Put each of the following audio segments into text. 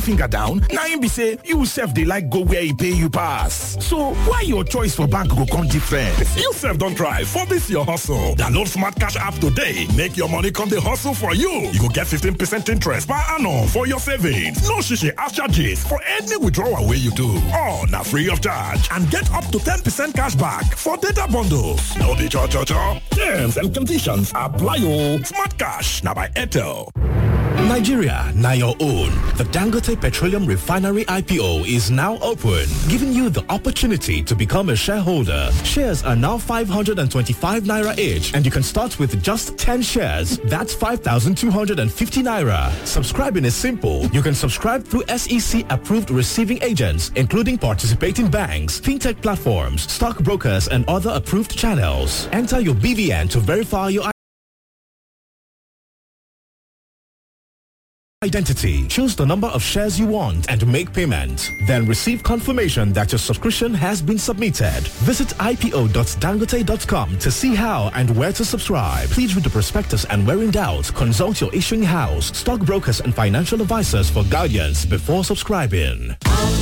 finger down na im be say you sef dey like go where e pay you pass so why your choice for bank go come different. you sef don try for dis your hustle download smart cash app today make your money come dey hustle for you you go get 15 percent interest per annum for your savings no shishi ash charges for any withdrawal wey you do all na free of charge and get up to 10 percent cash back for data bundles no be cho cho cho terms and conditions apply o smart cash na by airtel. Nigeria, now your own. The Dangote Petroleum Refinery IPO is now open, giving you the opportunity to become a shareholder. Shares are now 525 naira each, and you can start with just 10 shares. That's 5,250 naira. Subscribing is simple. You can subscribe through SEC approved receiving agents, including participating banks, fintech platforms, stockbrokers, and other approved channels. Enter your BVN to verify your identity. Choose the number of shares you want and make payment. Then receive confirmation that your subscription has been submitted. Visit ipo.dangote.com to see how and where to subscribe. Please read the prospectus and where in doubt, consult your issuing house, stockbrokers and financial advisors for guidance before subscribing.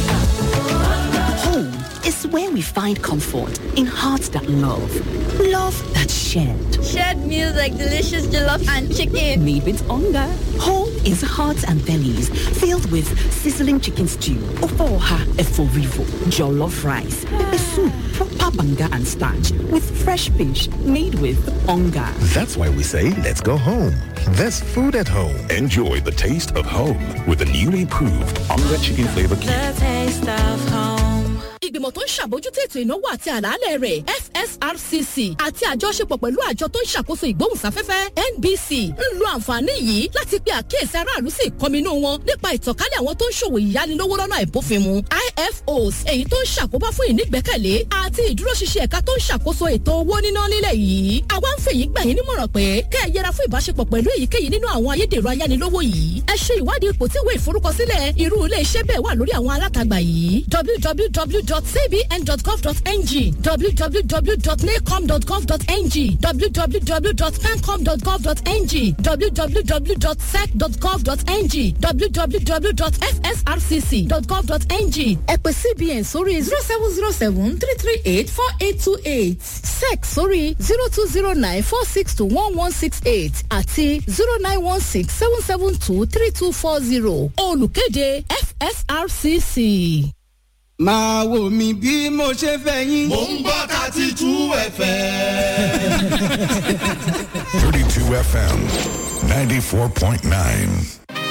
Home is where we find comfort in hearts that love. Love that's shared. Shared meals like delicious jollof and chicken. Made with hunger. Home is hearts and bellies filled with sizzling chicken stew, ofoha eforivo, jollof rice, pepper soup, proper banga and starch with fresh fish made with hunger. That's why we say let's go home. There's food at home. Enjoy the taste of home with the newly proved Onga Chicken Flavor Cube. The taste of home. ìgbìmọ̀ tó ń ṣàbójútó ètò ìnáwó àti àlàálẹ̀ rẹ̀ fsrcc àti àjọṣepọ̀ pẹ̀lú àjọ tó ń ṣàkóso ìgbóhùnsáfẹ́fẹ́ nbc ń lo àǹfààní yìí láti pe àkíyèsí aráàlú sí ìkọminú wọn nípa ìtànkálẹ̀ àwọn tó ń ṣòwò ìyánilówó lọ́nà àìbófinmu ifos èyí tó ń ṣàkóbá fún ìnígbẹ́kẹ̀lé àti ìdúróṣinṣin ẹ̀ka tó ń ṣàkóso ètò owó níná nílẹ̀ yìí àwa ń fèyí gbà yín nímọ̀ràn pé kẹ́ ẹ yẹra fún ìbáṣepọ̀ pẹ̀lú èyíkéyìí nínú àwọn ayédèrú ayánilówó yìí ẹ ṣe ìwádìí ipò tí ìwé ìforúkọsílẹ̀ irú ilé iṣẹ́ bẹ́ẹ̀ wà lórí àwọn alátagbà yìí www www.cbn.gov.ng www.nacom.gov.ng www.pencom.gov.ng www.sec.gov.ng www.fsrcc.gov.ng ẹ pè cbn sórí zero seven zero seven three three eight four eight two eight sec sórí zero two zero nine four six two one one six eight àti zero nine one six seven seven two three two four zero olùkéde fsrcc máa wò mí bí mo ṣe fẹ́ yín. mo ń gbọ́ thirty two fm. thirty two fm ninety four point nine.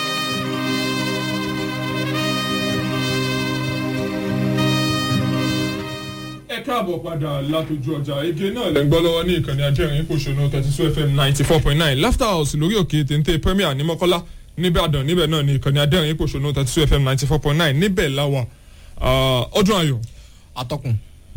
ẹ káàbọ̀ padà látọjú ọjà ege náà lẹ́ ń gbọ́ lọ́wọ́ ní ìkànnì ajẹ́rìn ìpòṣónú thirty two fm ninety four point nine laughter house lórí òkè téńté premier ní mọ́kọ́lá níbàdàn níbẹ̀ náà ní ìkànnì ajẹ́rìn ìpòṣónú thirty two fm ninety four point nine níbẹ̀ láwà ọdún ayọ̀. atọ́kùn.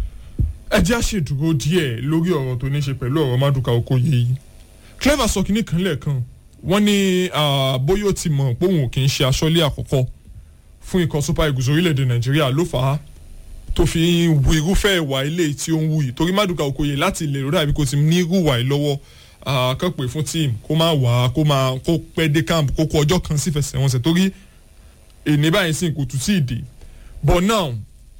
ẹ jẹ́ àṣedúró díẹ̀ lórí ọ̀rọ̀ tó ní ṣe pẹ̀lú ọ̀rọ̀ maduka okoye yìí clever sọ kínní kan lẹ́ẹ̀kan wọ́n ní bóyá ó ti mọ̀ pé òun kì í ṣe aṣọ́lé àkọ́kọ́ fún ikọ̀ super eagles orílẹ̀-èdè nàìjíríà ló fà á tó fi ń wu irúfẹ́ ìwà ilé tí ó ń wù yìí torí maduka okoye láti ilẹ̀ rẹ̀ àbí kò ti ní irú ìwà yìí lọ́wọ́ kàn pé fún tíìmù kó má wà kó má kó pẹ́ dé camp kó kó ọjọ́ kan sí fẹsẹ̀wọnsẹ̀ torí èní báyìí sì kò tún sí ìdè but now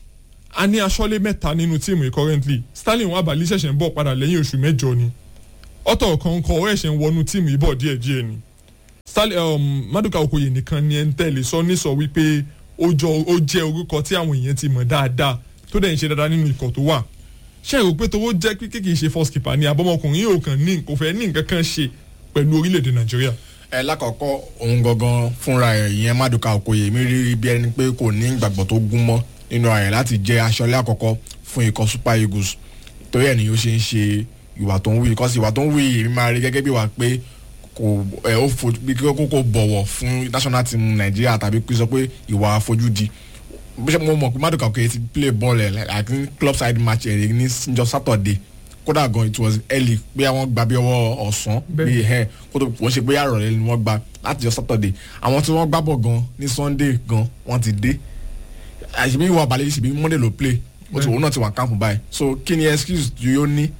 a ní aṣọ́lé mẹ́ta nínú tíìmù yìí currently sterling wabali ṣẹ̀ṣẹ̀ ń bọ̀ padà lẹ́yìn oṣù mẹ́jọ ni ọ̀tọ̀ kan kọ̀ ọ́ ẹ̀ṣẹ̀ ń wọnú tíìmù yìí bọ̀ díẹ̀ díẹ̀ ni sterling um, maduka okoye nìkan ni ẹ̀ ń tẹ̀lé sọ ní sọ wípé ó jẹ́ orúkọ tí àwọn èèyàn ti mọ̀ dáadáa tó dẹ̀ ń ṣe dáadáa nínú ikọ̀ tó wà ṣé èrò pé tówó jẹ́ pé kì í ṣe first keeper ni àbọ̀mọkùnrin yóò kàn ní kò fẹ́ ní nǹkan kan ṣe pẹ̀lú orílẹ̀-èdè nàìjíríà ẹ lákọ̀ọ́kọ́ òun gangan fúnra ẹ̀ ìyẹn maduka okoye mi rí bí ẹni pé kò ní ìgbàgbọ́ tó gún mọ́ nínú ààrẹ láti jẹ́ aṣọ́lé àkọ́kọ́ fún ikọ̀ super eagles torí ẹ̀ ni ó ṣe ń ṣe ìwà tó ń wí kọ́sí ìwà tó ń wí èmi máa rí gẹ́gẹ́ bí wà pé kò ẹ ó fojú bí kò kò bọ̀wọ̀ fún national team nàìjíríà tàbí kí sọ pé ìwà àfojúdi bí mo mọ̀ pé maduka okoye ti play ball ẹ̀ like club side match ẹ̀ ní njọ saturday kódà gan it was early pé àwọn gba bí ọwọ́ ọ̀sán bí ẹ̀ kó tó wọ́n ṣe pé àròlé ni wọ́n gba láti jọ saturday àwọn tí wọ́n gbá bọ̀ gan ní sunday gan wọ́n ti dé àṣìbí ìwà balẹ̀ yìí ṣìbí monday ló play ó ti òun náà ti wà káàpù báyìí so kí ni excuse tí ó ní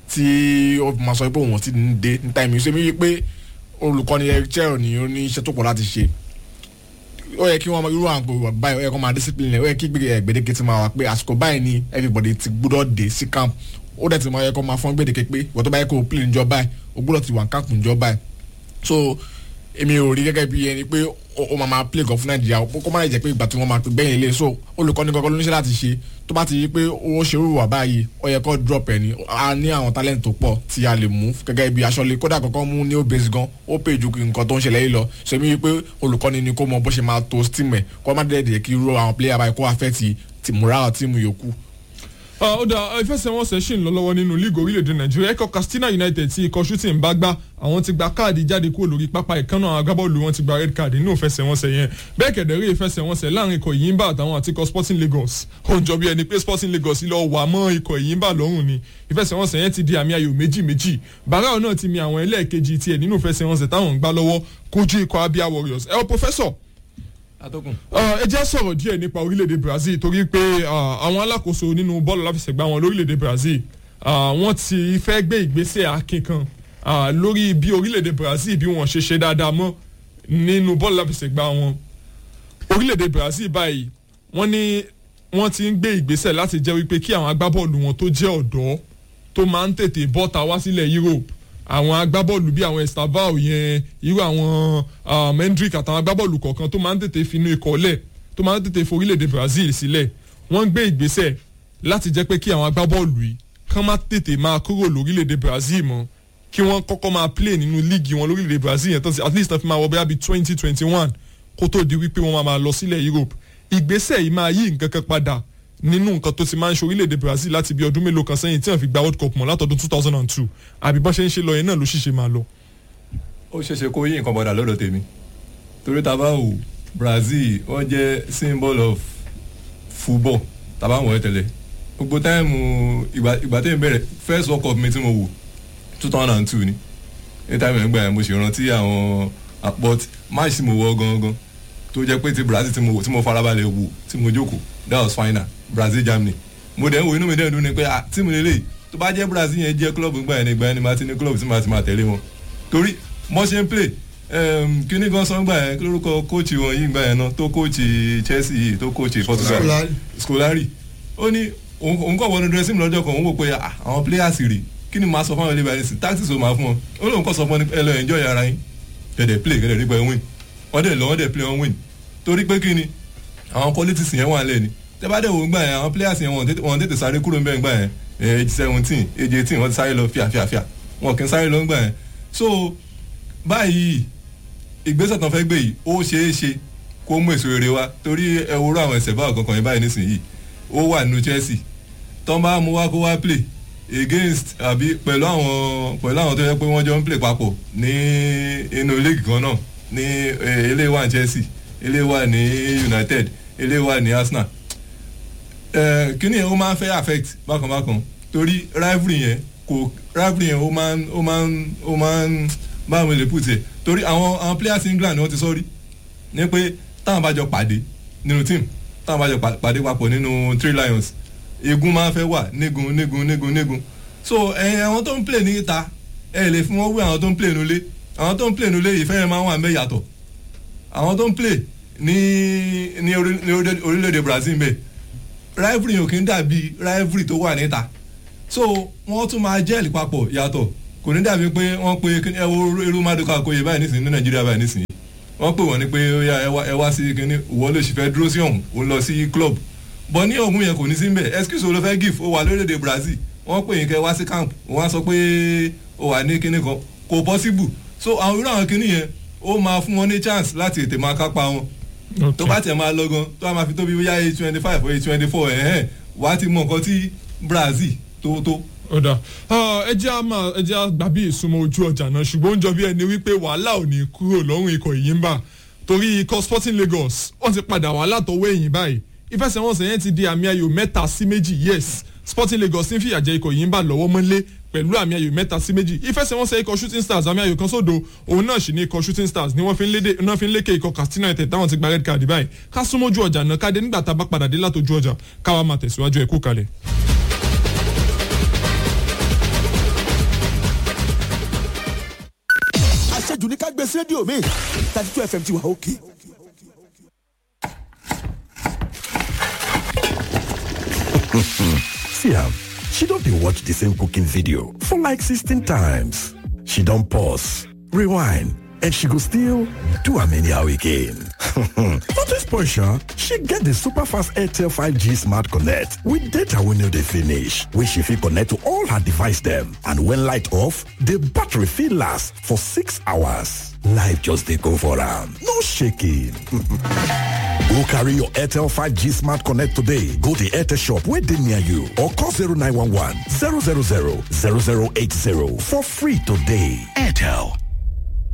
tí ó máa sọ pé òun ti ń dé ní táìmù ṣe mí wí pé olùkọ́ni ẹ̀chẹ́ ni ó ní iṣẹ́ tó pọ̀ láti ṣe ó yẹ kí wọ́n irú àwọn àpò báyìí ó yẹ kó máa discipline ó yẹ kí gbèdéke ti máa wà pé àsìkò báyìí ni everybody ti gbúdọ̀ dé sí camp ó dẹ̀ ti máa yẹ kó máa fọ́n gbèdéke pé ìwọ́n tó bá yẹ kó play níjọ báyìí ó gbúdọ̀ ti wà camp níjọ báyìí so èmi ò rí gẹ́gẹ́ bí ẹni pé ó máa máa play gan fún nàìjíríà kó má jẹ́ pé ìgbà tí wọ́n máa pè gbẹ̀yìn ilé so olùkọ́ni gangan ló ní ṣe láti ṣe tó bá ti rí pé ó ṣe irú wà báyìí ó yẹ kó drop ẹ̀ ní a ní àwọn talent tó pọ̀ tí a lè mú gẹ́gẹ́ bí aṣọ́lé kódà kankan mú ní obèsì gan ó pè ju nǹkan tó ń ṣẹlẹ̀ yìí lọ so èmi rí pé olùkọ́ni ni kó mọ bó ṣe máa to steam ẹ̀ kó má dẹ̀ kí irú àwọn player báyìí kó affect ti morale tíìmù yòókù ó dà ìfẹsẹ̀wọnsẹ̀ ṣì ń lọ lọ́wọ́ nínú league orílẹ̀-èdè nàìjíríà ẹ̀kọ́ katsina united tí ikọ̀ shooting bá gbá àwọn ti gba káàdì jáde kúrò lórí pápá ìkànnà agbábọ́ọ̀lù wọn ti gba red card nínú ìfẹsẹ̀wọnsẹ̀ yẹn bẹ́ẹ̀ kẹ̀dẹ̀rẹ́ ìfẹsẹ̀wọnsẹ̀ láàrin ikọ̀ ìyínbá àtàwọn àti ikọ̀ sporting lagos ó ń jọ bí ẹni pé sporting lagos lọ wà mọ́ ikọ̀ ìyínbá lọ́rùn ni ìfẹsẹ̀wọnsẹ̀ yẹn ti di àmì ayò méjì méjì barao náà ti mi àwọn ẹlẹ́ẹ̀kejì tiẹ̀ nínú ìfẹsẹ̀wọnsẹ̀ táwọn ń gbá lọ́wọ́ kojú ikọ̀ abia warriors ẹ̀ professor ẹ jẹ́ sọ̀rọ̀ díẹ̀ nípa orílẹ̀-èdè brazil torí pé àwọn alákòóso nínú bọ́ọ̀lù aláfẹsẹ̀gbá wọn lórílẹ̀-èdè brazil wọ́n ti fẹ́ gbé ìgbésẹ̀ akin kan lórí bí orílẹ̀-èdè brazil bí wọ́n ṣe ṣe dáadáa mọ́ nínú bọ́ọ̀lù aláfẹsẹ̀gbá wọn orílẹ̀-èdè brazil báyìí wọ́n ní wọ́n ti ń gbé ìgbésẹ̀ láti jẹ́ wípé kí àwọn agbábọ́ọ̀lù wọn tó jẹ́ ọ̀dọ́ tó máa ń tètè bọ́ta wá sílẹ̀ europe àwọn agbábọ́ọ̀lù bíi àwọn estabao yẹn irú àwọn mendrick àtàwọn agbábọ́ọ̀lù kọ̀ọ̀kan tó máa ń tètè finú ikọ̀ lẹ̀ tó máa ń tètè forílẹ̀-èdè brazil sílẹ̀ wọ́n ń gbé ìgbésẹ̀ láti jẹ́ pé kí àwọn agbábọ́ọ̀lù yìí kán má tètè máa kúrò lórílẹ̀-èdè brazil mọ́ kí wọ́n kọ́kọ́ máa play nínú líìgì wọn lórílẹ̀-èdè brazil yẹn tán sí at least tán fi máa wọ bẹ́ẹ̀ bí twenty twenty one kó tó di wípé wọ́n máa lọ sílẹ̀ europe ìgbésẹ̀ yìí máa yí nǹkan kan padà nínú nǹkan tó ti máa ń ṣe orílẹ̀-èdè brazil láti bí ọdún mélòó kan sẹ́yìn tí wọ́n fi gba world cup mọ́ látọdún two thousand and two àbí bọ́n ṣe ń ṣe lọ yẹn náà ló ṣìṣe máa lọ. ó ṣeéṣe kó yí nǹkan padà lọ́dọ̀ tèmi torí taba wò brazil wọ́n jẹ́ symbol of football taba wọ̀ ẹ́ tẹ́lẹ̀ gbogbo táìmù ìgbà tẹ́mi bẹ̀rẹ̀ first world cup mi tí mo wò two thousand and two ni ní táìmù ẹ̀gbà yẹn mo ṣe rántí àwọn but match tí mo wọ gangan tó jẹ́ pé ti brazil tí mo wò tí mo farabalẹ̀ wò tí mo jókòó that was final brazil germany mo dẹ̀ ń wo inú mi dẹ̀ ń dún ni pé tí mo lè lè tó bá jẹ́ brazil yẹn jẹ́ club gbà yẹn ni gbà yẹn ni màá ti ní club tí màá ti máa tẹ̀lé wọn torí mo ṣe ń play kíní gan sọ gbà yẹn lórúkọ kóòchì wọn yìí gbà yẹn náà tó kóòchì chelsea yìí tó kóòchì portugal scolari ó ní òun kọ̀ wọnú dressing lọ́jọ́ kan òun wò pé àwọn players rì kí ni màá sọ fún àwọn ilé ìbàdàn sí tactics ò máa fún wọn ó lóun kọ́ sọ fún ẹ lọ enjoy ara yín kẹ̀dẹ̀ play kẹ̀dẹ̀ rí pé win wọ́n dẹ̀ lọ wọ́n dẹ̀ play wọ́n win torí pé kí ni àwọn qualities yẹn wà lẹ́ni tẹ́bàdé wo gbà yẹn àwọn players yẹn wọ́n tètè sáré kúrò nbẹ̀ gbà yẹn age seventeen age eighteen wọ́n ti sáré lọ fíàfíàfíà wọn kì í sáré lọ gbà yẹn so báyìí ìgbésẹ̀ tán fẹ́ gbé yìí ó ṣeé ṣe kó mú èso rere wá torí ẹ wúrọ̀ àwọn ẹsẹ̀ báwọn kankan yẹn báyìí nísìnyí ó wà nínú chelsea tán bá mú wá kó wá play against àbí pẹ̀lú àwọn pẹ̀lú àwọn tó yẹ pé wọ́n jọ ń play papọ̀ ní inú league kan náà ní eléyìí wà ní chelsea eléyìí wà ní united eléyìí wà ní arsenal kíni yẹn ó máa ń fẹ́ affect bákan bákan torí rivalry yẹn kò rivalry yẹn ó máa ń ó máa ń ó máa ń báwo lè put it torí àwọn àwọn players england wọ́n ti sọ rí ní pé táwọn bá jọ pàdé nínú team táwọn bá jọ pàdé papọ̀ nínú three lions egun máa ń fẹ́ wà nígun nígun nígun nígun so ẹ̀yin àwọn tó ń play ní ìta ẹ lè fún wọn wé àwọn tó ń play nulẹ̀ àwọn tó ń play nulẹ̀ ìfẹ́ yẹn máa ń wà mẹ́ yàtọ̀ àwọn tó ń play ní ní orílẹ̀-èdè brazil bẹ́ẹ̀ rivalry yòó kì í dàbí rivalry tó wà níta so wọ́n tún máa jẹ́ẹ̀lì papọ̀ yàtọ̀ kò ní dàbí pé wọ́n pe ẹ wo irú maduka okoye báyìí nísìnyí ní nàìjíríà báyìí nísìnyí wọ́n pè wọ́n ní pé ó yá ẹ wá sí kíní ìwọ lè ṣì fẹ́ dúró sí ọ̀hún ó lọ sí club bọ́ ní ọ̀hún yẹn kò ní sí mbẹ̀ excuse wo ló fẹ́ give ó wà lórílẹ̀‐èdè brazil wọ́n pè yín kẹ́ wá sí camp wọ́n á sọ pé ó wà ní kíní kan kò possible so àwọn irú àwọn kíní yẹn ó máa fún wọn ní chance láti ètè máa kápá wọn tó bá tẹ̀ máa lọ gan tó a máa fi tóbi bóyá eight twenty five or eight twenty four ẹ̀hẹ́n wàá ti mọ nǹkan tí brazil tó tó. ọ̀dà ẹ jẹ́ àmà ẹ jẹ́ àgbà bí ìsúnmọ́ ojú ọjà náà ṣùgbọ́n ó ń jọ bí ẹni wípé wàhálà ò ní kúrò lọ́rùn ikọ̀ yìí ń bà torí ikọ̀ sporting lagos wọ́n ti padà wá látọwọ́ èyìn báyìí ìfẹsẹ̀wọnsẹ̀ yẹn ti di àmì ayò mẹ́ta sí méjì yes sporting lagos ń fìyà jẹ ikọ̀ yìí ń bà lọ́wọ́ mọ́lé pẹ̀lú àmì ayò mẹ́ta sí méjì ìfẹsẹ̀wọnsẹ̀ ikọ̀ shooting stars àmì ayò kan sódo òun náà sì ní ikọ̀ shooting stars ni wọ́n fi ń lékè ikọ̀ katsina united táwọn ti gba red card báyìí ká súnmọ́jú ọjà náà ká dé nígbà tá a bá padà dé látọjú ọjà káwa máa tẹ̀síwájú ẹ̀kú kalẹ̀. àṣejù ní ká gbé sí rédíò mi thirty two fm ti wà òkè. See am, she don dey watch the same cooking video for like 16 times. She don pause, rewind, and she go still do am anyhow again. Not to spoil sha, she get the super fast Airtel 5G Smart Connect with data wey no dey finish, wey she fit connect to all her device dem. And when light off, the battery fit last for six hours. Life just dey go for am, no shaking. Go carry your Airtel 5G Smart Connect today. Go to Airtel shop wey dey near you or call 0911 000 0080 for free today. Airtel.